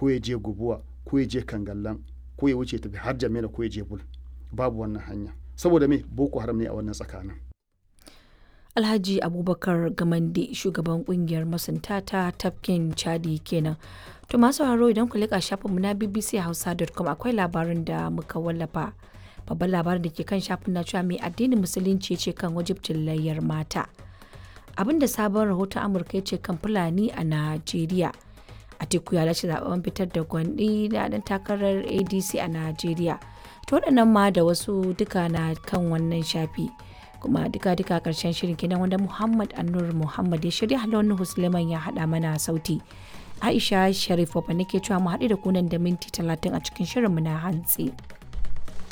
ko ya je gubuwa ko ya je kangallan ko ya wuce tafi har jamila ko ya je bul babu wannan hanya saboda me boko haram ne a wannan tsakanin alhaji abubakar gamande shugaban kungiyar masunta ta tafkin chadi kenan to masu sauraro idan ku leƙa shafinmu na bbchausa.com akwai labarin da muka wallafa babban labarin da ke kan shafin na cewa mai addinin musulunci ce kan wajibcin layyar mata abinda sabon rahoton amurka ya ce kan fulani a najeriya atiku ya lashe zaben fitar da gwandi da dan takarar adc a najeriya to waɗannan ma da wasu duka na kan wannan shafi kuma duka duka karshen shirin kenan wanda muhammad annur muhammad ya shirya halon husleman ya haɗa mana sauti aisha sharif wabba nake cewa mu haɗu da kunan da minti talatin a cikin shirinmu na hantsi.